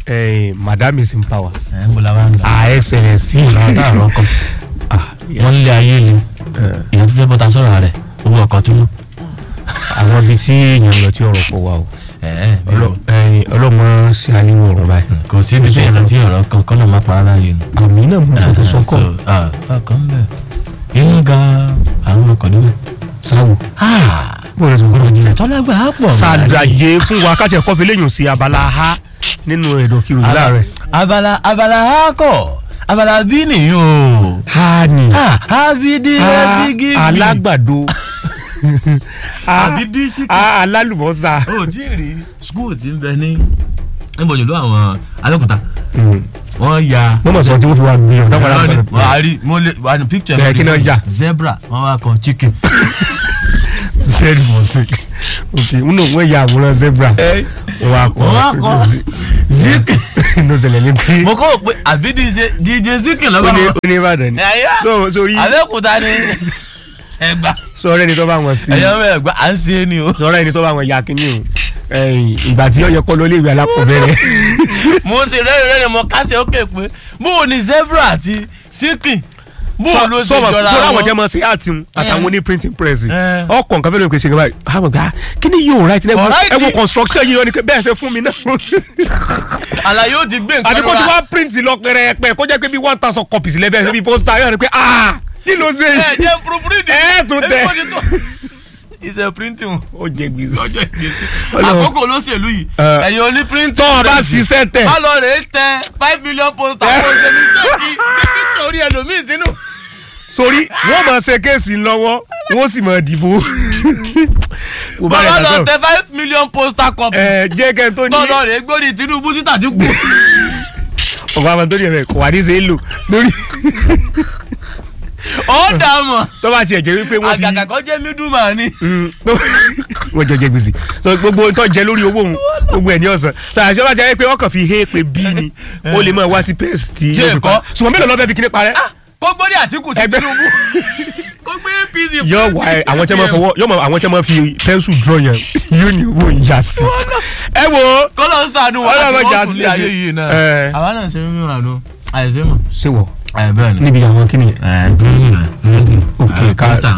eh, madam is in power ẹ̀ ń bọ̀ láwa ń lọ. her excellency àwọn tá a rọ kọ Ah, wọ́n ń lé ayé ni èèyàn tó fẹ́ bọ́ta sọ̀rọ̀ rẹ̀ owó ọkọ̀ tó mú. àwọn ibi tí èèyàn lọ tí ọ̀rọ̀ pọ̀ wá o Ọlọ́- eh, ọlọ́mọ sí aníwò ọ̀run báyìí kò sí ibi tí èèyàn tí ọ̀rọ̀ kan kọ́ ló máa pa ara yìí nù. àmì náà mo fẹ́ tó sọ́kọ̀ ọkàn bẹ̀ inú gan àwọn ọkọ̀ níbẹ̀. sáwò bó lọ sọ ọ̀rọ̀ jìnlẹ̀ tọ́lágbà á pọ̀. ṣàlàyé fún wa káàtì ẹ̀kọ́ fi léyìn sí abala ha nínú ẹ̀dọ̀ kiri òyìnbá rẹ̀ abala abala á kọ̀ abala bí nìyí o. ha ni abidi Ha, abigi. alágbàdo Ha, Abidi síkì. ha, alálùbọ́sà o tí ì rí skul tí ń bẹ ní níbo jùlọ àwọn Abẹ́òkúta wọ́n ya. wọ́n mọ̀ sọ tí wọ́n fi wá gbé ọ̀dọ́ padà Wọ́n ní- gbọ́dọ̀. wọ́n á rí mo lè wà ní picture Bẹ́ẹ̀, kí náà jà? zebra wọ́n wá kọ chicken. zed for sick ok nínú wọn ya àwòrán zebra wọn wá kọ wọ́n wá kọ zik. inú ṣẹlẹ̀ ní pé mo kọ́ pé àbí DJ DJ zikin ó lọ́wọ́ ní wọn. ó ní ìbàdàn ni ẹ̀yà So- sórí Abẹ́òkúta ni ẹgbà sọ̀rọ̀ ẹni tó bá wọn sí ẹ̀yà ọmọ ẹgbà à ń ṣe é ni o. sọ̀rọ̀ ẹni tó bá wọn ya kínní o ẹ̀yìn, ìgbà tí ó yẹ kọ́ lọ ilé ìwé alákọ̀ọ́bẹ̀rẹ̀ mo ṣe rẹ́rìn rẹ́rìn mo kásẹ̀ ókè pé bó o ní zebra àti zikin bó o ló ṣe sọ̀rọ̀ jọra sọ̀rọ̀ àwọn jẹ́ wọn. mọ́ sí àti àtàwọn oní printing press Eh. ọkọ̀ nǹkan fẹ́ẹ́ lóye kò ṣe gbà àwọn gbà kí ni yóò right Kò right. ẹ wo construction yìí ni bẹ́ẹ̀ ṣe fún mi náà àlàyé ó ti gbé nǹkan àti kó tí lọ́ra. wọ́n print lọ pẹ̀rẹ̀pẹ̀ kó jẹ́ pé bí one thousand copies lẹ́bẹ̀ẹ́ bí poster yóò rí pé ah kí ló ṣe ẹ jẹ́ proofread. ẹ tún tẹ Èmi kò ní tó. iṣẹ́ printing ó jẹ gbèsè lọ́jọ́ ìgbésí. Ọlọ́run. àkókò olóṣèlú yìí Eh. ẹ̀yin oní printing. tọ́ ọ bá press. ṣiṣẹ́ tẹ̀ má lọ rèé tẹ five million poster kó o ṣe ní sẹ́ẹ̀kì nítorí ẹlòmíì sínú. sórí wọ́n máa ṣe kéèsì lọ́wọ́ wọ́n sì máa dìbò kò bá má rẹ̀ lọ dàgbà tẹ five million poster copy. ẹ jẹ́ kẹ́ tó ní tọ́ lọ rèé gbórí Tinubu sí Tàtíkù. ọ̀gá àwọn tó ní ẹ̀rẹ̀ kò wá ní ṣe é lò lórí ó dà mọ̀ tó bá tiẹ̀ jẹ́ wípé wọ́n fi àgàgà kan jẹ́ middleman ni. Mm, tó- wọ́n jọ jẹ gbèsè so gbogbo tó jẹ lórí owó òun gbogbo ẹ̀ ní ọ̀sán so àṣọ bá jẹ́ pé wọ́n kàn fi hé pé bí ni ó lè máa wá ti pẹ́ẹ́sì tí Tí yóò fi èkó. pa ṣùgbọ́n mélòó lọ́ọ́ fẹ́ fi kíní parẹ́ kó gbórí Àtíkù sí Ẹgbẹ́- Tinubu kó gbé APC. yọ wá ẹ àwọn tí wọ́n fọwọ́ yọ mọ àwọn tí wọ́n fi pẹ́ńsù draw yẹn yóò ní owó ìyá sí ẹ wo kọ́lọ́ ń sànù wá Ọlọ́run láti jà wọ́n tún sí lé ayé ẹ̀jẹ̀. yìí náà. Ẹ. àwa náà ṣe mímú àánú àìsè mọ̀. ṣé wọ ẹ bẹ́ẹ̀ ni. níbi àwọn kíni Ok, ká-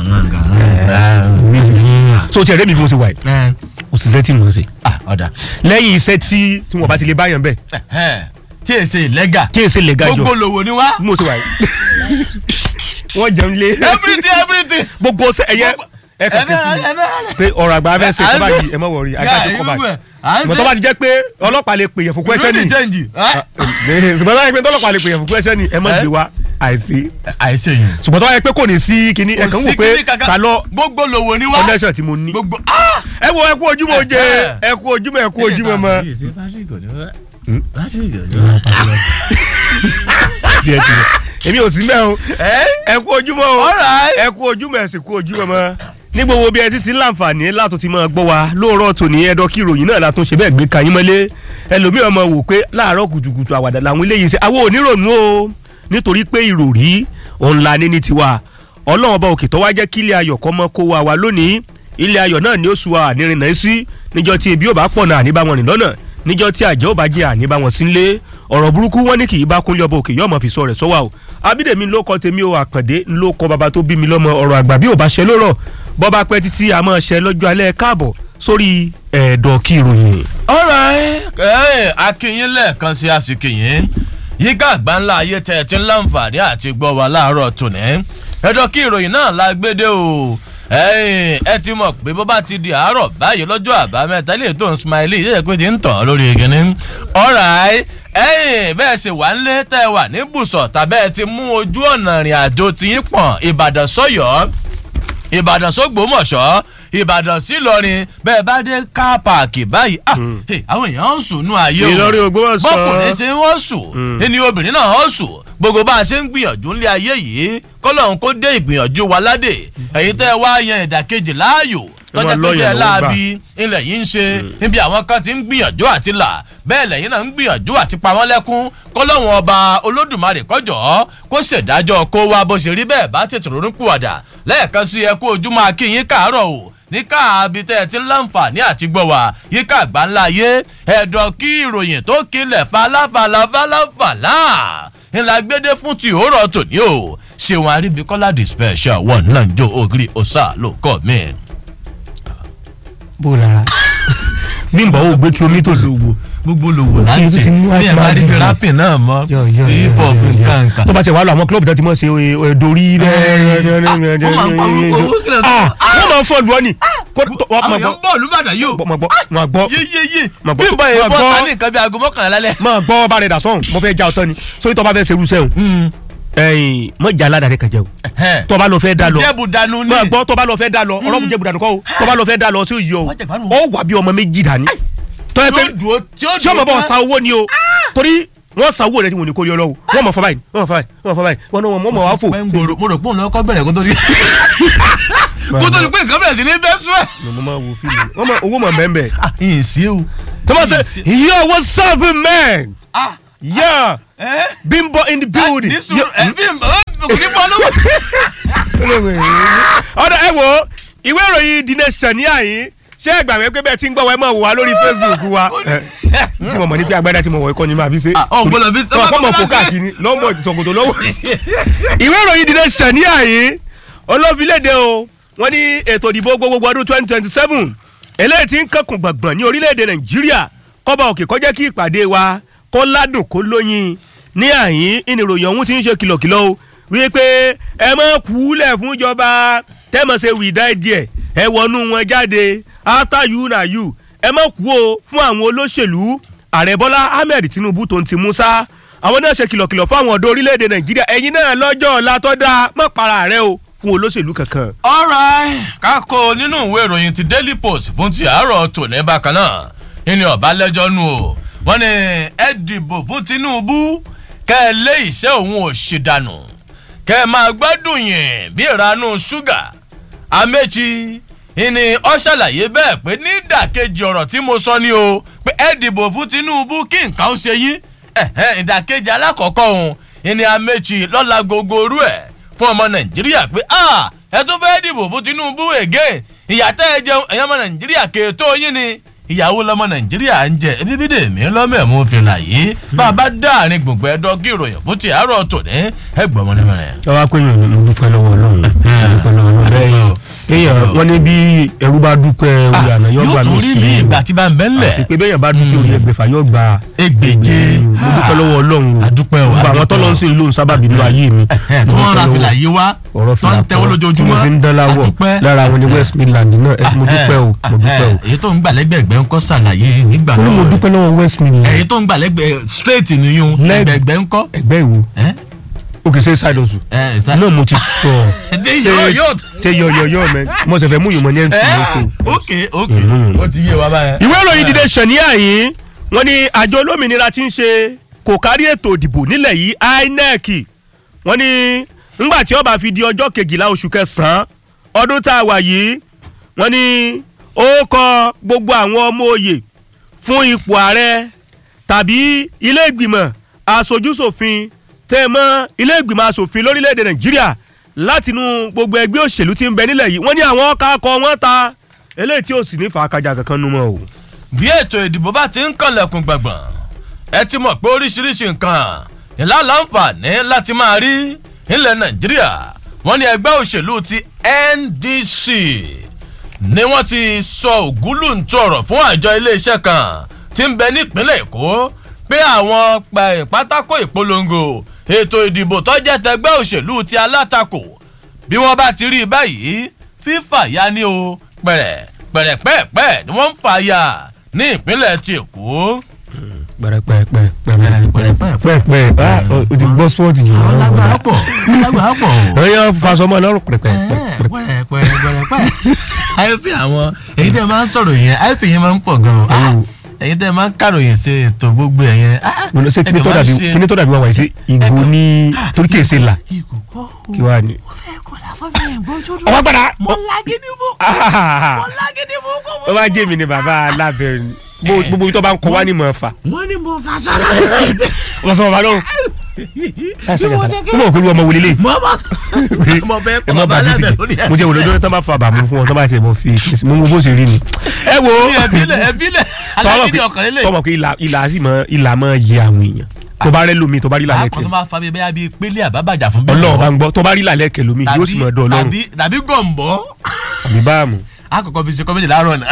so tiẹ̀ rẹ́mi bí mo ṣe wà yìí òṣìṣẹ́ tí mo ṣe ọ̀dà lẹ́yìn iṣẹ́ tí tí wọ́n bá ti lè báyàn bẹ́ẹ̀ tí è ṣe ìlẹ́gà kí èsì lè ga jọ gbogbo lòwò ni wá bí mo ṣe wà yìí wọ́n jẹun lé everything everything. gbogbo ṣe ẹ̀yẹ ẹ kàn ké sí mi pé ọ̀rọ̀ àgbà fẹ́ ṣe À ń tó bá ṣe- yìí ẹ mọ̀ wọ̀rí àgbà tó kọ́ báyìí à ń mọ̀ tó bá ti jẹ́ pé ọlọ́pàá lè pè yẹn fún kwẹ́sẹ́ ní ni change. ṣùgbọ́n tó bá yẹ pé tọ́lọ́pàá lè pè yẹn fún kwẹ́sẹ́ ni ẹ mọ̀ Eh? gbé wa àìsí àìsè yìí. ṣùgbọ́n tó bá yẹ pé kò ní sí kinní ẹ kàn wò pé ta lọ gbogbo lòwò ni wá. connection tí mo ní gbogbo ah! ẹ wo ẹ kú ojúmọ́ oje ẹ kú ojúmọ́ ẹ kú ojúmọ́ mọ́ tiẹ̀ tiẹ̀ èmi ò sí mẹ́ o ẹ ẹ kú ojúmọ́ o Alright. ẹ kú ojúmọ́ ẹ sì kú ojúmọ́ mọ́ ní gbogbo bí ẹ ti ti ń láǹfààní látò ti máa gbọ́ wa lóòrọ̀ tòní ẹ̀dọ́ kí ìròyìn náà látún ṣe bẹ́ẹ̀ gbé kayín mọ́lé ẹlòmíràn máa wò pé láàárọ̀ kùtùkùtù àwàdà làwọn eléyìí ṣe àwọn onírònú o nítorí pé ìròrí òun la ní ní tiwa ọlọ́run ọba òkè tó wá jẹ́ kí ilé ayọ̀ kọ́ mọ́ kó wa wá lónìí ilé ayọ̀ náà ni ó su wa ànírin náà sí níjọ́ tí ebi ò bá pọ̀ náà àní bá wọn rìn lọ́nà níjọ́ tí àjẹ́ ò bá jẹ́ àní bá wọn sí nílé ọ̀rọ̀ burúkú wọn ní kì í bá kúnlẹ̀ ọba òkè yọ̀ọ́ mọ̀ fi sọ rẹ̀ sọ́wọ́ o abídèmí ló kọ́ tèmi o àkàndé ló kọ́ baba tó bí mi lọ́mọ ọ̀rọ̀ àgbà bí ò bá ṣe lórọ̀ bọ́ba pẹ́ títí a máa ṣe lọ́jọ́ alẹ́ káàbọ̀ sórí ẹ̀ẹ́dọ̀ kí ìròyìn. alright ẹ akínyín lẹ́ẹ̀kan sí àsìkìyín yíká àgbáńlá ayé tẹ̀ tí ń láǹfààní àti gbọ́ wa láàárọ̀ tòní ẹ̀dọ̀ kí ìròyìn náà la gbédè o ẹ̀yin, ẹ ti mọ̀ pé bó bá ti di àárọ̀ báyìí lọ́jọ́ àbámẹ́ta ilé tó ń smiley yẹ́yẹ́ pé ti ń tàn lórí ìkíní alright ẹ̀yin bẹ́ẹ̀ ṣe wà ń lé tẹ́ ẹ wà ní bùsọ̀ tàbẹ́ ti mú ojú ọ̀nà ìrìn àjò tiyín pọ̀n Ìbàdàn sọ́yọ́ ìbàdàn sógbómọ̀ṣọ́ ìbàdàn sílọrin bẹ́ẹ̀ bá dé ká páàkì báyìí ah hey, àwọn èèyàn ń sùn nú ayé o Ìlọrin Ògbómọ̀ṣọ́. bọ́kùnrin ṣe ń sùn ẹni obìnrin náà ń sùn gbogbo bá a ṣe ń gbìyànjú ńlẹ̀ ayé yìí kọ́lọ́hún kó dé ìgbìyànjú wa ládè èyí tẹ́ ẹ wá yan ìdàkejì láàyò tọ́jà máa pé ṣe lọ́yàn ló ń láabi ilẹ̀ yìí ń ṣe níbi àwọn kan ti ń gbìyànjú àti là bẹ́ẹ̀ lẹ́yìn náà ń gbìyànjú àti pa wọ́n lẹ́kún kọ́lọ́hún ọba olódùmarè kọjọ́ kó ṣèdájọ́ kó wa bó ṣe rí bẹ́ẹ̀ bá tètè ronú pìwàdà lẹ́ẹ̀kan sí ẹ kú ojúmọ́ akínyín káàárọ̀ o ní káàbí tẹ́ ẹ ti ń láǹfààní àti gbọ́ wá yíká àgbáńlá ayé ẹ̀dọ̀ kí ìròyìn tó kilẹ̀ falafalafalafala ńlá gbédé fún ti òórọ̀ tòní o ṣéwọn aríbikọ́lá the special one náà ń jó ògiri ọ̀sà ló kọ́ mi. bó la bímbọ ò gbé kí omi tó so gbò. gbogbo lòwò Òkè láti tó ti mú bí ẹ bá rí àtúrà rapping náà mọ́ Yọ, yọ, yọ, hip hop yọ, yọ. nǹkan nǹkan. tó bá ti wà lọ àwọn club tó ti mọ̀ ṣe ẹ, dorí wọ́n máa ń pa owó kílẹ̀ tó- wọ́n máa ń fọ́ lu ọ́ ni. Kó- tó- wọ́n àwọn máa èèyàn ń bọ̀ olùbàdàn yìí o. gbọ́ máa gbọ́ máa gbọ́ yéyéyé Mà bí gbọ́- bọ́ ẹ̀ mà bọ́ gbọ́- ta ní nǹkan bí aago mọ́kànlá lálẹ́. máa gbọ́ ọba rẹ̀ dà sọ́hùn mo fẹ́ já ọtọ́ ni sórí tó bá fẹ́ serú sẹ́hùn ẹ̀yìn mọ̀ jà aládàá rẹ̀ kan jẹ́ o tó bá lọ fẹ́ dá lọ jẹ́bù dànù ní. máa gbọ́ tó bá lọ fẹ́ dá lọ ọ̀rọ̀ mi jẹ́ budanu kọ́ o tó bá lọ fẹ́ dá lọ sí òye o Wọ́n jẹ̀ gbádùn. ó wà bí ọmọ méjì dání tó yẹ tí pé ó dùn ó tí ó tí ọmọ bọ̀ sa owó ni o torí wọ́n sa owó rẹ̀ tí wọ́n ní kó yọ lọ́wọ́ wọ́n mọ̀ fọ́ báyìí wọ́n mọ̀ fọ́ báyìí wọ́n mọ̀ fọ́ báyìí wọ́n náà wọ́n mọ̀ wá fò. mo rò pé òun lọ́kọ́ bẹ̀rẹ̀ kó tó di. kó tó di pé nǹkan bẹ̀rẹ̀ sí ní bẹ́ sún ẹ̀. mo máa wo fíìmù wọ́n mọ̀ owó mọ̀ bẹ́ẹ̀ bẹ́ẹ̀. ìyìn sí o. tó bá sẹ yo what's up man yeah bimbo in the building. ní sùúrù ẹ bí kò ní bọ́ lọ́wọ́. ọ̀dọ̀ ẹ wo ìwé ìròyìn the nation ní àyín ṣé ẹ gbà wẹ́ pé bẹ́ẹ̀ tí ń gbọ́ wa ẹ máa wò wá lórí facebook wa tí mo mọ̀ ní pé agbádá tí mo wọ̀ ẹ̀kọ́ ni máa fi ṣe. ọ̀ gbọ́dọ̀ fi tọ́ ọkọ mọ̀ fò káàkiri lọ́mọ ìsọ̀kòtò lọ́wọ́. ìwé ìròyìn the nation ní àyín olófìlédè o wọ́n ní ètò ìdìbò gbogbogbò ọdún twenty twenty seven eléyìí tí ń kankun gbọ̀ngbọ̀n ní orílẹ̀-èdè nàìjíríà kọ́ba òkè kọjá kí ìpàdé wa kó ládùn kó lóyin ní àyín ìnìròyìn ọ̀hún ti ń ṣe kìlọ̀kìlọ̀ o wípé ẹ má kúlẹ̀ fún ìjọba tẹ́mọ̀ ṣe wìdá díẹ̀ ẹ wọnú wọn jáde after you na you ẹ má kú o fún àwọn olóṣèlú ààrẹ bọ́lá ahmed tinubu tó ń ti musa àwọn náà ṣe kìlọ̀kìlọ̀ fún àwọn ọ̀dọ́ orílẹ̀-èdè nàìjíríà ẹ̀yin náà lọ́jọ́ ọ̀la tó dáa má para rẹ o fún olóṣèlú kankan. alright kákó nínú ìwé ìròyìn ti daily post fún ti àárọ̀ tòní bákan náà ìní ọ̀bálẹ́jọ́ nù o wọ́n ní ẹ dìbò fún tinubu kẹ́ ẹ lé iṣẹ́ òun ò ṣe dànù kẹ́ ẹ máa gbádùn yìn bí ìranú ṣúgà améchi ìní ọ ṣàlàyé bẹ́ẹ̀ pé nídàkejì ọ̀rọ̀ tí mo sọ ni o pé ẹ dìbò fún tinubu kí nǹkan ó ṣe yín ẹ̀hẹ́n, ìdàkejì alákọ̀ọ́kọ́ òun ìní améchi lọ́la gbogbo orú ẹ̀ fún ọmọ nàìjíríà pé ah ẹ tún fẹ́ dìbò fún tinubu ègé ìyàtọ̀ ẹ jẹun ẹ̀yàn ọmọ nàìjíríà kèétó yín ni ìyàwó lọmọ nàìjíríà ń jẹ ebi bídè mí lọ́mẹ̀mú fìlà yìí bá a bá dáàrin gbùngbẹ́ ẹ̀dọ́ kí ìròyìn fún ti àárọ̀ tòní ẹ gbọ́ mọ́ nímọ̀ràn. ọwọ́ akóyàn ni mo dúpẹ́ lọ́wọ́ ọlọ́run mo dúpẹ́ lọ́wọ́ ọlọ́run bẹ́ẹ̀ kéèyàn wọ́n ní bí ẹrú bá dúpẹ́ orí àná yóò yóò gbà tún mí rí sí mi i ìgbà tí bá ń bẹ́ ńlẹ̀. pé bẹ́yàn bá dúpẹ́ orí ẹgbẹ̀fà yóò gba Ẹgbẹ̀je. mo dúpẹ́ lọ́wọ́ ọlọ́run o Adúpẹ́ o, gbogbo àwọn adúpẹ́ tọ́lọ́ ń o. sìn lóhùn sábàbí nínú ayé mi tí wọ́n ra fìlà yìí wá ọ̀rọ̀ tó ń fìlà tẹ́wọ́ kan tí mo lójoojúmọ́ fi ń dán láwọ̀ Adúpẹ́. lára àwọn ní west midland náà ẹ mo dúpẹ́ o mo dúpẹ́ o èyí tó ń gbà lẹ́gbẹ̀ẹ́gbẹ́ ń kọ́ ṣàlàyé nígbà mo ní mo náà dúpẹ́ lọ́wọ́ west midland èyí tó ń gbà lẹ́gbẹ̀ẹ́ straight nìyún Lẹ́gbẹ̀ẹ́. lẹ́gbẹ̀ẹ́gbẹ́ ń kọ́. ẹgbẹ́ ìwo ẹ́ òkè ṣe side hustle ẹ́ ṣá- náà mo ti sọ Ṣé ṣe yóò- yóò- ṣe yọ̀yọ̀yọ̀ mẹ́ mo sì fẹ́ mú yìnbọn ní mc ẹ́ lóṣù. ok ok Mhm. ó ti yé wa báyẹn. ìwé ìròyìn dìde ṣàníyà yìí wọ́n ní àjọ olómìnira ti ń ṣe kò kárí ètò ìdìbò nílẹ̀ yìí inec wọ́n ní ńgbà tí ó bá fi di ọjọ́ kejìlá oṣù kẹsàn-án ọdún tá a wà yìí wọ́n ní ó kọ gbogbo àwọn ọmọ òye fún ipò ààrẹ tàbí ilé ìgbìmọ̀ aṣojúṣòfin tẹ́ ẹ mọ́ ilé ìgbìmọ̀ asòfin lórílẹ̀‐èdè nàìjíríà látinú gbogbo ẹgbẹ́ òṣèlú tí ń bẹ nílẹ̀ yìí wọ́n ní àwọn ọkà akọ wọn ta eléyìí tí ò sì ní fàákàjà kankan nu mọ́ o. bí ètò ìdìbò bá ti ń kànlẹ̀kùn gbàngbọ̀n ẹ ti mọ̀ pé oríṣiríṣi nǹkan ìlà láǹfààní láti máa rí ilẹ̀ nàìjíríà wọ́n ní ẹgbẹ́ òṣèlú ti ndc ni wọ́n ti sọ ògúlùntò ọ̀rọ̀ fún àjọ iléeṣẹ́ kan tí ń bẹ nípínlẹ̀ èkó pé àwọn pa- pátákó ìpolongo ètò ìdìbò tó jẹ́ tẹgbẹ́ òṣèlú ti alátakò bí wọ́n bá ti rí i báyìí fífà ya ni o pẹ̀rẹ̀ pẹ̀rẹ̀pẹ̀pẹ̀ ni wọ́n ń fà ya ní ìpínlẹ̀ ti èkó. pẹrẹpẹpẹ Pẹ̀rẹ̀pẹ̀pẹ̀. pẹpẹ ah o ti gbọ́ spọ́ọ̀tì jù lọ. lágbára pọ̀ lágbára pọ̀ o. ẹyọ fasọmọ lọrùn pẹrẹpẹ. pẹ̀rẹ̀pẹ̀rẹ̀pẹ̀. àìpé àwọn èyí tẹ́ máa ń sọ̀rọ̀ yẹn àìpé yẹn máa ń pọ̀ gan-an. èyí tẹ́ máa ń kàròyìn sí ètò gbogbo ẹ̀ yẹn. mo lọ sí kíní tó dàbí kíní tó dàbí wà wáyé sí ìgò ní torí kèsè là kí wàá ní. ọwọ́ padà. mo lágídí mú mo lágídí mú kó ó máa jẹ́ mi ni bàbá alábẹ́rẹ́ ni Bó- gbogbo ibi tó bá ń kọ wá ní mọ̀ ọ́fà wọ́n ní mo fa sọ́ra. wọ́n sọ bàbá lọ́rùn mo mọ̀ pé ọmọ wọlé lé mo bá mo fẹ́ ẹ kọ́ má bàbá bàa lẹ́bẹ̀ẹ́ títì lórí ẹ̀. mo jẹ́ wòlé lórí tán bá fa bàmú fún wọn tán bá tiẹ̀ mọ̀ fi mo wo bó ṣe rí ni. ẹ wo ẹbílẹ̀ ẹbílẹ̀ alágídí ọkàn lélẹ̀. sọmọ pé ìlà ìlà sì mọ ìlà mọ yẹ àwọn èèyàn tó bá rẹ lómi tó bá rí àpò làlẹ́kẹ̀ tó máa fa bíi bẹ́ẹ̀ bíi pélé àbábàjà fún ọlọ́run bá ń gbọ́ tó bá rí làlẹ́kẹ̀ lómi yóò sì mọ̀ dán ọlọ́run tàbí tàbí gọ̀m̀bọ́ àbí báàmù àkọ́kọ́ fi ṣe kọ́mẹ́dì láàárọ̀ náà.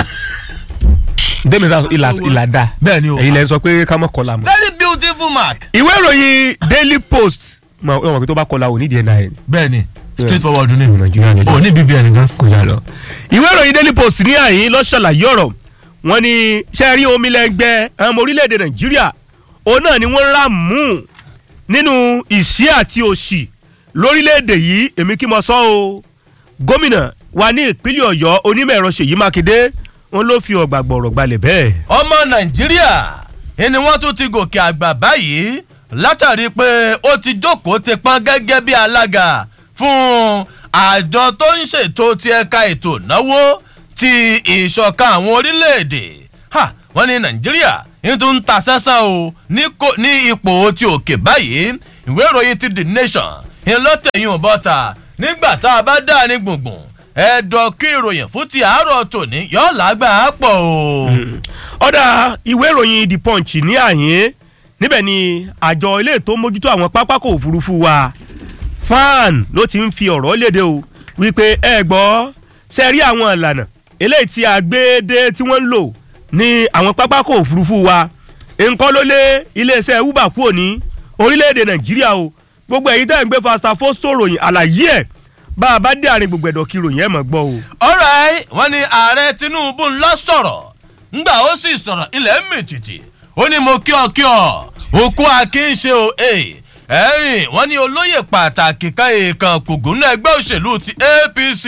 dẹ́mi sá ìlà ìlà dá bẹ́ẹ̀ ni o ẹ̀yin lẹ́yìn sọ pé ká mọ̀ kọ́la mọ́. very beautiful mark. ìwé ìròyìn daily post mọ̀ ọ́ mọ̀ pé tó bá kọ́la ò nídìí ẹ̀ náà ẹ̀ bẹ́ẹ̀ ni straight forward ni nàìjíríà ni o ní bbn gan. kò yà lọ. ìwé ìròyìn daily post ní àyín ló ṣàlàyé ọ̀rọ̀ wọn ni ṣe rí omi lẹ́gbẹ́ ọmọ orílẹ̀-èdè nàìjíríà òun náà ni wọ́n rà mú nínú ìṣí àti òṣì lórílẹ̀-èdè yìí èmi kí mo sọ o gómìnà wa ní ìpínlẹ̀ ọ̀yọ́ onímọ̀ ẹ̀rọ ṣèyí mákindé wọn ló fi ọ̀gbà gbọ̀rọ̀ gbalẹ̀ bẹ́ẹ̀. ọmọ nàìjíríà ni wọ́n tún ti gòkè àgbà báyìí látàrí pé ó ti jókòó ti pọ́n gẹ́gẹ́ bí alága fún àjọ tó ń ṣètò ti ẹ̀ka ètò ìnáwó ti ìṣọ̀kan àwọn orílẹ̀-èdè Ha, wọ́n ní nàìjíríà nítorí ń ta sẹ́sán o ní kò- ní ipò ti òkè báyìí ìwé ìròyìn ti the nation ńlọ́tẹ̀yìn bọ́ta nígbà tá a bá dá ní gbùngbùn ẹ̀dọ̀ kí ìròyìn fún ti àárọ̀ tòní yọ̀ọ́ làgbà á pọ̀ o. ọ̀dà ìwé ìròyìn the punch ní àyín níbẹ̀ ni àjọ ilé tó mójútó àwọn pápákọ̀ òfurufú wa fan ló ti ń fi ọ̀rọ̀ léde o wípé ẹ gbọ́ ṣe rí àwọn ìlànà eléyìí tí a gbé dé tí wọ́n ń lò ní àwọn pápákọ̀ òfurufú wa nǹkan ló lé iléeṣẹ́ uber kúrò ní orílẹ̀-èdè nàìjíríà o gbogbo èyí tẹ́ ń gbé fasta fosto ròyìn àlàyé ẹ̀ bá a bá dé àárín gbogbo ẹ̀dọ̀ kí ròyìn ẹ̀ mọ̀ gbọ́ o. alright wọ́n ní ààrẹ tinubu ńlọ sọ̀rọ̀ ńgbà ó sì sọ̀rọ̀ ilẹ̀ mìtìtì ó ní mo kí ọ kí ọ òkú akínṣe o ee ẹ̀yìn wọ́n ní olóyè pàtàkì kan èèkàn kùgùn náà ẹgbẹ́ òṣèlú ti apc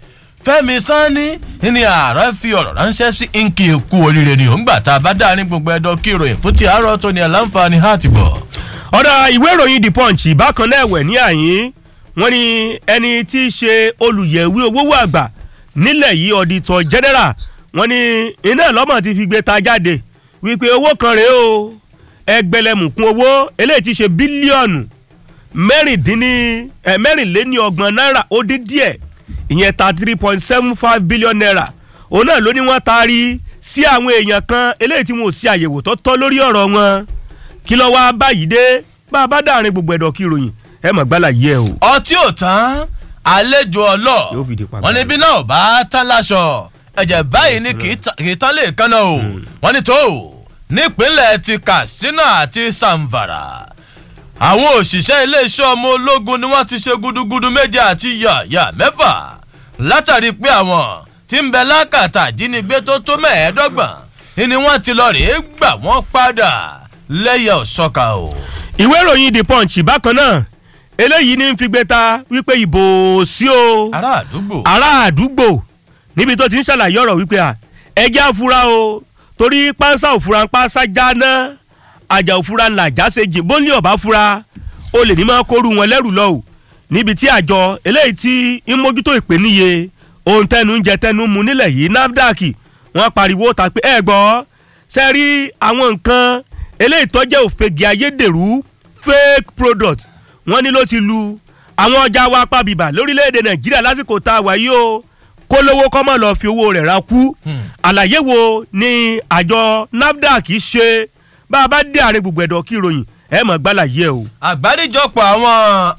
fẹ́mi sanni ní ààrẹ fi ọ̀rọ̀ ránṣẹ́ sí nkì kú oríire ni òǹgbà tá a bá dá ní gbogbo ẹ̀dọ̀ kí ìròyìn fún ti àárọ̀ tó ní ẹ̀ láǹfààní láti bọ̀. ọ̀dà ìwé ìròyìn the punch bákan náà ẹ̀wẹ̀ ní àyín wọ́n ní ẹni tí í ṣe olùyẹ̀wé owó àgbà nílẹ̀ yìí ọ̀dìtọ̀ general wọ́n ní iná lọ́mọ ti fi gbé ta jáde wípé owó kan rèé o ẹgbẹ̀lẹ́mùkún owó eléyìí ti ṣe bílíọ̀nù mẹ́rìndínní ẹ̀ mẹ́rìnléní ọgbọ̀n náírà ó dín díẹ̀ ìyẹn thirty three point seven five billion naira òun náà ló ní wọ́n taari sí àwọn èèyàn kan eléyìí tí wọn ò sí àyẹ̀wò tó tọ́ lórí ọ̀rọ̀ wọn kí ló wá báyìí dé bá a bá dàrin gbogbo ẹ̀dọ̀ kí ìròyìn ẹ mọ̀ gbálà yìí ẹ o. ọtí ò tán àlejò ọlọ Yóò fìdí pa wọn ní bí náà bá tán láṣọ ẹ̀jẹ̀ báyìí ni kì í ta- kì í tán lè kánná o wọn ní tó nípínlẹ̀ ti katsina àti samvara àwọn òṣìṣẹ́ iléeṣẹ́ ọmọ ológun ni wọ́n ti ṣe gudugudu méje àti yàyà mẹ́fà látàrí pé àwọn tí ń bẹ lákàtà ìjínigbé tó tó mẹ́ẹ̀ẹ́dọ́gbọ̀n ni wọ́n ti lọ rèé gbà wọ́n padà lẹ́yẹ̀ ọ̀ṣọ́ka o. ìwé ìròyìn the punch bákan náà eléyìí ní fi gbé ta wípé ìbò sí o ará àdúgbò. ará àdúgbò níbi tó ti ń ṣàlàyé ọ̀rọ̀ wípé à ẹjẹ́ àfura o torí pánsá òfura ń pánsá jáná àjà òfura ńlá jáse jìn bó ní ọ̀bá fura o lè ní máa kóru wọn lẹ́rù lọ o níbi tí àjọ eléyìí tí ń mójútó ìpèníye ohun tẹnu ń jẹ tẹnu mu nílẹ̀ yìí nafdac wọ́n pariwo ta pé ẹ gbọ́ ṣe rí àwọn nǹkan eléyìí tó jẹ́ òfegè ayédèrú fake product wọ́n ní ló ti lu àwọn ọjà wa pàbìbà lórílẹ̀‐èdè nàìjíríà lásìkò tá a wà yìí o kó lówó kọ́ mọ̀ lọ́ọ́ fi owó rẹ̀ ra kú àlàyé wo ni àjọ nafdac ṣe bá a bá dé àárín gbogbo ẹ̀dọ̀ kí ìròyìn ẹ mọ̀ gbálà yẹ o. àgbáríjọpọ̀ àwọn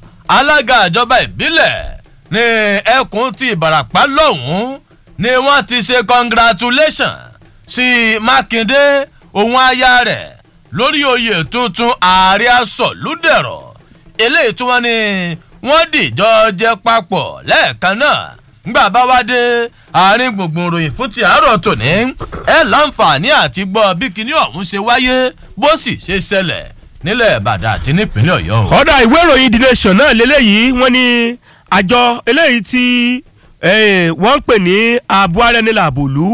alága ìjọba ìbílẹ̀ ní ẹkùn ti ìbàràpá lọ́hùn-ún ni wọ́n ti ṣe congratulation sí mákindé òun aya rẹ̀ lórí oyè tuntun ààrẹ asọ̀lúdẹ̀rọ̀ eléyìí tí wọ́n ní wọ́n dìjọ jẹ papọ̀ lẹ́ẹ̀kan náà ngbà bá wá dé àárín gbùngbùn ròyìn fún ti àárọ̀ tòní ẹ láǹfààní àti gbọ́ bí kinní ọ̀hún ṣe wáyé bó sì ṣe ṣẹlẹ̀ nílẹ̀ ìbàdàn àti nípínlẹ̀ ọ̀yọ́ o. ọ̀dà ìwé ìròyìn the nation náà lélẹ́yìí wọ́n ní àjọ eléyìí tí eh, wọ́n ń pè ní ààbò ara ẹni làbòlú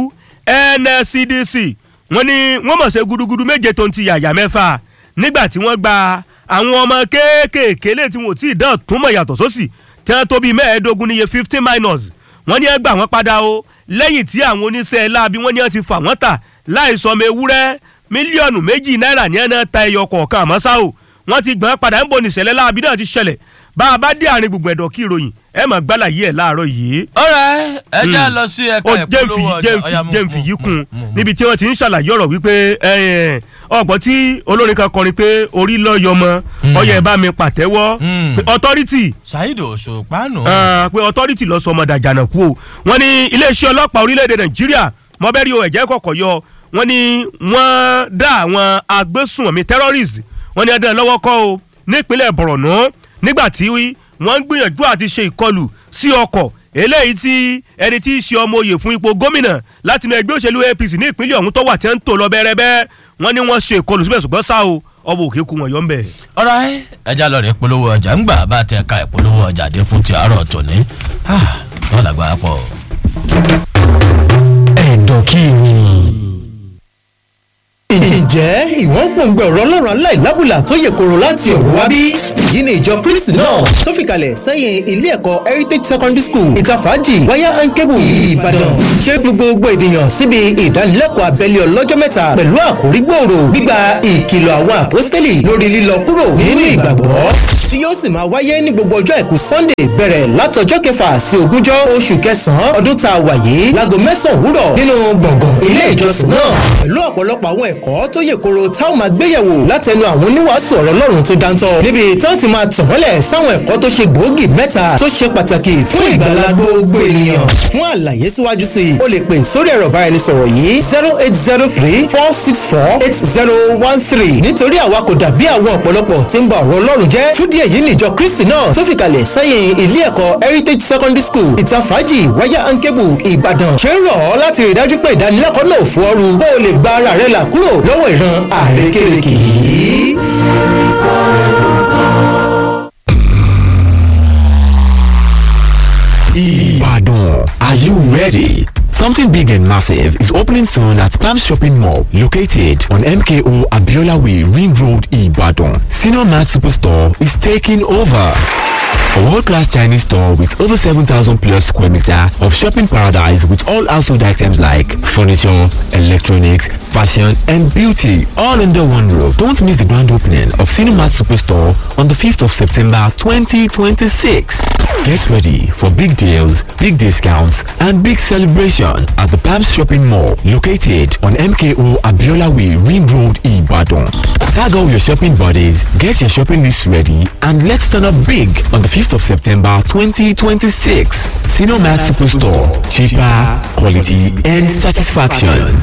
nscdc wọ́n ní wọ́n mọ̀ ṣe gudugudu méje tó ń ti yàyà mẹ́fà nígbà tí wọ́n gba àwọn ọmọ kéékèèké lè tí wọn ò tí ì dán tún mọ̀ yàtọ̀ sósì tí wọ́n tó bíi mẹ́ẹ̀ẹ́dógún níye fifteen minors wọ́n ní ẹ gbà wọ́n padà o lẹ́yìn tí àwọn oníṣẹ́ láabi wọ́n ní ẹ ti fà wọ́n tà láì sọmọ ewúrẹ́ mílíọ̀nù méjì náírà ní ẹ̀nà ta ẹyọ kọ̀ọ̀kan àmọ́ ṣá o wọ́n ti gbọ́n padà ń bo nìṣẹ̀lẹ̀ láabi náà ti ṣẹlẹ̀ bá a bá dé àárín gbogbo ẹ̀dọ̀ kí ìròyìn ẹ mọ̀ gbálà yìí ẹ̀ láàárọ̀ yìí. ọ̀rẹ́ ẹ já lọ sí ẹ̀ka ó ìpolówó ọjà ọ̀yà mú- jẹ́ǹfì yìí mú- kún mú- mú- níbi tí wọ́n ti ń ṣàlàyé ọ̀rọ̀ wípé ọgbọ́n tí olórin kan kọrin pé orí lọ́yọmọ ọyẹ ẹ̀ bá mi pàtẹ́wọ́ Mm. pé authority Saheed Òṣùpá nù. Ah, pé authority lọ sọ ọmọ dàjànà kú o wọ́n ní iléeṣẹ́ ọlọ́pàá orílẹ̀-èdè nàìjíríà mọ́bẹ́rì o ẹ̀jẹ̀ kọ̀kọ̀ yọ wọ́n ní wọ́n dá àwọn agbésùnmọ̀mí terrorist wọ́n ní ẹ̀dán lọ́wọ́ kọ́ o nípínlẹ̀ borno nígbà tí wọ́n ń gbìyànjú àti ṣe ìkọlù sí ọkọ̀ eléyìí tí ẹni tí í ṣe ọmọ oyè fún ipò gómìnà láti inú ẹgbẹ́ òṣèlú apc ní ìpínlẹ̀ ọ̀hún tó wà tí wọ́n ń tò lọ bẹ́rẹ́bẹ́ wọ́n ní wọ́n ṣe ìkọlù síbẹ̀ ṣùgbọ́n ṣá o ọmọ òkè kú wọn yọ ń bẹ̀. ọ̀rẹ́ ẹ já lọ rẹ̀ polówó ọjà ńgbà bá tẹ ẹ̀ka ìpolówó ọjà dé fún ti àárọ̀ tòní. wọ́n làgbára pọ̀. ẹ̀dọ̀kìrì. ǹjẹ́ ìwọ́n gbòǹgbò ọ̀rọ̀ ọlọ́run aláìlábùlà tó yẹ kóró láti ọ̀run wá bí? èyí ni ìjọ kristi náà tó fìkàlẹ̀ sẹ́yìn ilé ẹ̀kọ́ heritage secondary school ìtafàájì wáyà and cable ìbàdàn ṣé gbogbo ènìyàn síbi ìdánilẹ́kọ̀ọ́ abẹ́lé ọlọ́jọ́ mẹ́ta pẹ̀lú àkórí gbòòrò gbígba ìkìlọ̀ àwọn àpọ́stélì lórí lílọ kúrò nínú ìgbàgbọ́ tí yóò sì máa wáyé ní gbogbo ọjọ́ àìkú sunday bẹ̀rẹ̀ látọjọ́ kẹfà sí ogúnjọ́ oṣù kẹsàn-án ọdún tá a wà yìí láago mẹ́sàn-án òwúrọ̀ nínú gbọ̀ngàn ilé ìjọsìn náà pẹ̀lú ọ̀pọ̀lọpọ̀ àwọn ẹ̀kọ́ tó yè koro táwọn máa gbéyẹ̀wò látẹnu àwọn oníwàásù ọ̀rọ̀ ọlọ́run tó dáńtọ́ níbi tí wọ́n ti máa tàn mọ́lẹ̀ sáwọn ẹ̀kọ́ tó ṣe gbòógì mẹ́ta tó ṣe pàtàkì fún ìgbàlá gbogbo ènìyàn fún àlàyé síwájú sí i o lè pè sórí ẹ̀rọ ìbáraẹnisọ̀rọ̀ yìí zero eight zero three four six four eight zero one three nítorí àwa kò dàbí àwọn ọ̀pọ̀lọpọ̀ tí ń ba ọ̀rọ̀ ọlọ́run jẹ́ fúdí èyí níjọ kristi náà tó fìkàlẹ̀ sẹ́yìn ilé ẹ̀kọ́ heritage secondary school ìtafàájì wáyà and cable ìbàdàn ṣe ń rọ̀ ọ́ láti rí dájú pé ìdánilẹ́kọ̀ọ́ náà fún ọ́rù kó o lè gba ara rẹ là kúrò lọ́wọ́ ìran àrékérekè yìí. Ibadan. Are you ready? Something big and massive is opening soon at Palm Shopping Mall, located on MKO Abiola Way, Ring Road, Ibadan. Senior Mart Superstore is taking over. A world-class Chinese store with over 7,000 plus square meter of shopping paradise with all household items like furniture, electronics, fashion and beauty all under one roof. Don't miss the grand opening of Cinemat Superstore on the 5th of September 2026. Get ready for big deals, big discounts and big celebration at the Palms Shopping Mall located on MKO Abiola Way Ring Road Ibadan. Tag all your shopping buddies, get your shopping list ready and let's turn up big on the 5th of September 2026. Cinemat Superstore. Cheaper, quality and satisfaction.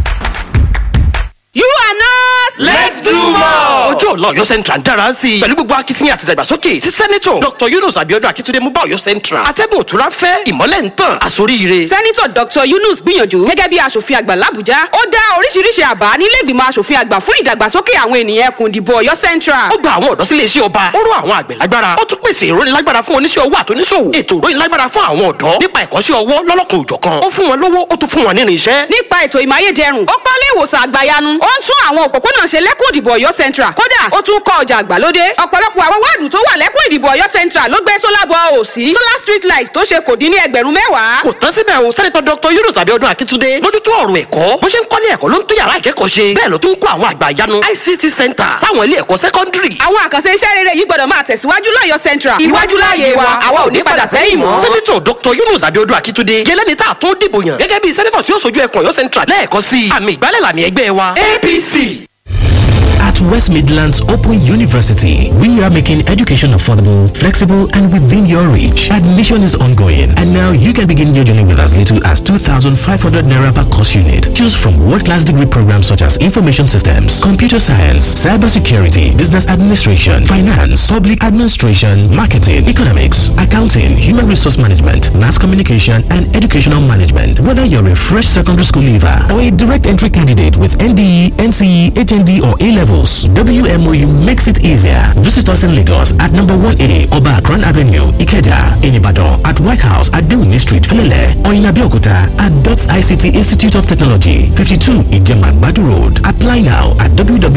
You are nurse. Let's do more. ọjọ́ ọ̀la ọ̀yọ́ central ń dára sí i pẹ̀lú gbogbo akitiyan àti ìdàgbàsókè tí sẹ́nitọ̀ dr yunus abiodun akitunde mú bá ọ̀yọ́ central atẹ́gùn òtúrá fẹ́ ìmọ́lẹ̀ ń tàn àsoríire. sẹ́nitọ̀ dr yunus gbìyànjú gẹ́gẹ́ bí aṣòfin àgbà làbújá ó dá oríṣiríṣi àbá nílẹ̀gbìmọ̀ aṣòfin àgbà fún ìdàgbàsókè àwọn ènìyàn ẹkùn ìdìbò ọ̀yọ́ central. ó gba àwọn ọ̀dọ́ sílé iṣẹ́ ọba ó rọ àwọn àgbẹ̀ lágbára ó tún pèsè ìrónilágbára fún oníṣẹ́ owó àtúnṣòwò ètò ìrónilágbára fún àwọn ọ̀dọ́ nípa ẹ̀kọ́ṣẹ́ ọwọ́ lọ́lọ́kan òjọ̀kan ó fún wọn lówó ó tún fún wọn nínú iṣẹ́. nípa ètò ìmáyédẹrùn ó kọ́lé ìwòsàn àgbàyanu ó ń tún àwọn òpópónà ṣe lẹ́kùn ìdìbò ọ̀yọ́ central kódà ó tún kọ́ ọjà àgbàlódé ọ̀pọ̀lọpọ̀ àwọn wáàdù tó wà lẹ́kùn ìdìbò ọ̀yọ́ central ló gbé sólà bọ òsì solar street light tó ṣe kò dín ní ẹgbẹ̀rún mẹ́wàá. kò tán síbẹ̀ o sẹ́nitọ́ dr yunus abiodun akitunde mójútó ọ̀rọ̀ ẹ̀kọ́ bó ṣe ń kọ́lé ẹ̀kọ́ ló ń tún yàrá ìkẹ́kọ̀ọ́ ṣe bẹ́ẹ̀ ló tún ń kó àwọn àgbà ìyanu ict center sáwọn ilé ẹ̀kọ́ sẹ́kọ́ndírì. àwọn àkànṣe iṣẹ́ rere yìí gbọ́dọ̀ máa tẹ̀síwájú lọ́yọ́ central iwájú láàyè wa àwa ò ní padà sẹ́yìn mọ́. sẹ́nitọ̀ dr yunus abiodun akitunde gẹ́lẹ́ni tá a tó dìbò yàn gẹ́gẹ́ bí sẹ́nitọ̀ tí ó sojú ẹkùn ọ̀yọ́ central lẹ́ẹ̀kọ́ sí i àmì ìgbálẹ̀ làmì ẹgbẹ́ wa apc. At West Midlands Open University, we are making education affordable, flexible, and within your reach. Admission is ongoing, and now you can begin your journey with as little as 2,500 naira per course unit. Choose from world-class degree programs such as information systems, computer science, cybersecurity, business administration, finance, public administration, marketing, economics, accounting, human resource management, mass communication, and educational management. Whether you're a fresh secondary school leaver or a direct entry candidate with NDE, NCE, HND, or A levels, WMOU makes it easier. Visit us in Lagos at number 1A Oba Akran Avenue, Ikeja, in Ibadan, at White House at Dewini Street, Filele, or in Abeokuta at DOTS ICT Institute of Technology, 52 Ijeman Badu Road. Apply now at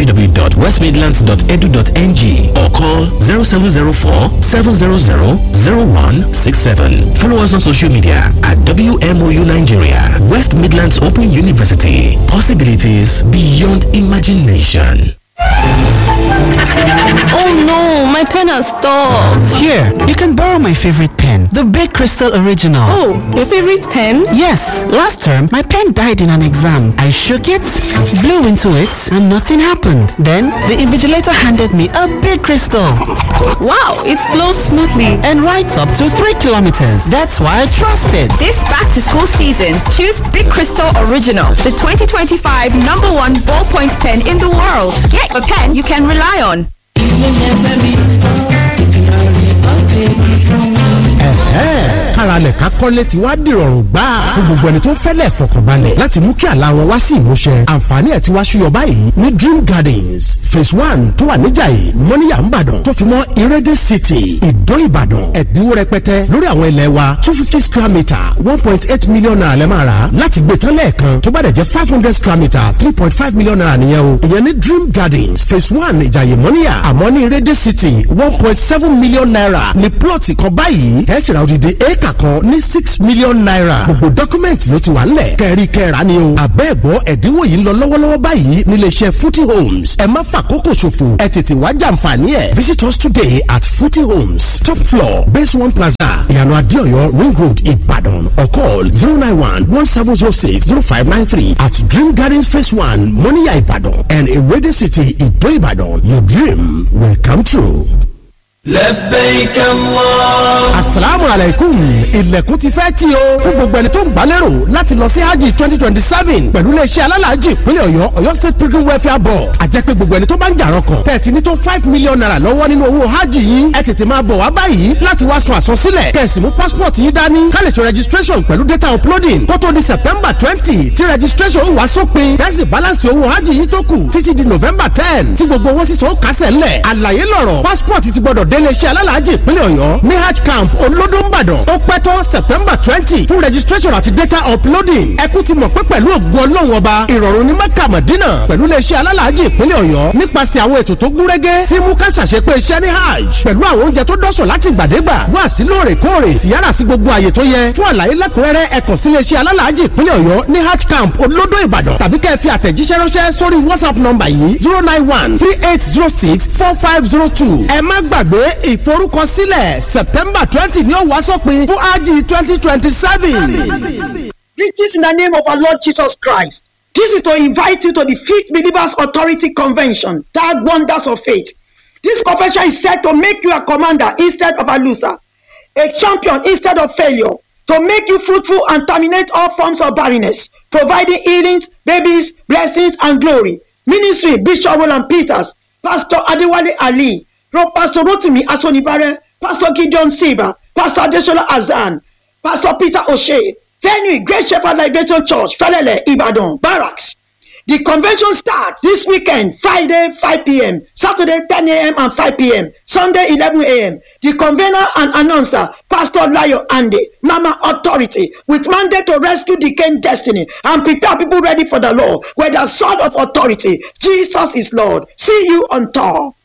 www.westmidlands.edu.ng or call 0704 700 0167. Follow us on social media at WMOU Nigeria, West Midlands Open University. Possibilities beyond imagination. ohun cannot stop. Here, you can borrow my favorite pen, the Big Crystal Original. Oh, your favorite pen? Yes, last term my pen died in an exam. I shook it, blew into it, and nothing happened. Then the invigilator handed me a big crystal Wow, it flows smoothly. and writes up to 3 kilometers. That's why I trust it. This back to school season, choose Big Crystal Original, the 2025 number one ballpoint pen in the world. Get a pen you can rely on. ẹ̀hẹ́ káralẹ̀ ká kọ́lé ti wá dìrọ̀rùn gbà fún gbogbo ẹni tó ń fẹ́lẹ̀ fọkànbalẹ̀ láti mú kí àlá wọn wá sí ìmúṣẹ àǹfààní ẹ̀ ti wá ṣúyọ báyìí ní dream gardens phase one tó wà níjàyè mọ́níyà ńbàdàn tó fi mọ́ ìrẹ́dẹ̀ city ìdó ìbàdàn ẹ̀dínwó rẹpẹtẹ lórí àwọn ilẹ̀ wa two fifty square metre one point eight million naira lẹ́ máa rà láti gbé tán lẹ́ẹ̀kan tó bá dẹ̀ jẹ́ five hundred square metre three point five million naira nìyẹn o ìyẹn ní dream gardens phase one ìjàyè mọ́níyà àmọ́ ní ìrẹ́dẹ̀ city one point seven million naira ní plọ̀tì kan báyìí ẹ̀ sì ra odidi éèkà kan ní six million naira gbogbo dọ́kúmẹ̀ntì ló ti wà ńlẹ̀ kẹ́rí kẹ́ra ni o àbẹ́ẹ̀gbọ́ ẹ̀dínwó yìí ń lọ lọ́wọ́lọ́wọ́ báyìí nílé iṣẹ́ footy homes ẹ má fàkókò ṣòfò ẹ tètè wá jàǹfààní ẹ̀ visit us today at footy homes top floor base one plaza ìyànà adéọyọ ring road ìbàdàn or call zero nine one one seven zero six zero five nine three at dream gardens phase one moniya ìbàdàn and irede city ìdó ìbàdàn your dream will come true. لبيك الله asalaamu alaikum ilẹ̀kùn ti fẹ́ tí o fún gbogbo ẹni tó ń gbálérò láti lọ sí hajj twenty twenty seven pẹ̀lú iléeṣẹ́ alálàájì ìpínlẹ̀ ọ̀yọ́ ọ̀yọ́ state pilgrim welfare board àjẹpẹ́ gbogbo ẹni tó bá ń jàrọ̀ kan tẹ̀tí ní tó five million naira lọ́wọ́ nínú owó hajj yìí ẹ tètè máa bọ̀ wá báyìí láti wá sun àsansílẹ̀ kẹ̀sì mú passport yìí dání ká lè ṣe registration pẹ̀lú data uploading kó tó di september twenty tí registration wá sópin tẹ́sí balance owó hajj yìí tó kù títí di november ten tí gbogbo owó sísan ó kásẹ̀ ńlẹ̀ àlàyé lọ́rọ̀ passport ti gbọ́dọ̀ dé iléeṣẹ́ alálàájì ìpínlẹ̀ ọ̀yọ́ ní hajj camp olódùnbàdàn ó pẹ́ tán september twenty fún registration àti data uploading ẹ kú ti mọ̀ pé pẹ̀lú ògo ọlọ́run ọba ìrọ̀rùn ní mẹ́kà mọ̀dínà pẹ̀lú iléeṣẹ́ alálàájì ìpínlẹ̀ ọ̀yọ́ nípasẹ̀ àwọn ètò tó gúnrégé tí mú ká ṣàṣepé iṣẹ́ ní hajj pẹ̀lú àwọn oúnjẹ tó dọ́sọ̀ láti gbàdégbà wá sí lóòrèkóòrè tìyára sí gbogbo àyè tó yẹ fún àlàyé lẹ́kùnrẹ́rẹ́ ẹ kàn sí iléeṣẹ́ alálàájì ìpínlẹ̀ ọ̀yọ́ ní hajj camp olódò ìbàdàn tàbí kẹ́ ẹ fi àtẹ̀jíṣẹ́ ránṣẹ́ sórí whatsapp nọ́mbà yìí zero nine one three eight zero six four five zero two ẹ má gbàgbé ìforúkọsílẹ̀ september twenty ni ó wá sópin fún hajj twenty twenty seven. Greetings in the name of our Lord Jesus Christ. This is to invite you to the Fifth Believers Authority Convention, Tag Wonders of Faith. This convention is set to make you a commander instead of a loser, a champion instead of failure, to make you fruitful and terminate all forms of barrenness, providing healings, babies, blessings, and glory. Ministry Bishop Roland Peters, Pastor Adewale Ali, Ro- Pastor Rotimi Asonibare, Pastor Gideon Siba, Pastor Adesola Azan, Pastor Peter O'Shea, venue Great Shepherd Liberation Church, Felele, Ibadan, Barracks. The convention starts this weekend, Friday 5 p.m., Saturday 10 a.m. and 5 p.m., Sunday 11 a.m. The convener and announcer, Pastor Layo Ande, Mama Authority, with mandate to rescue the King destiny and prepare people ready for the Lord with the sword of authority. Jesus is Lord. See you on tour.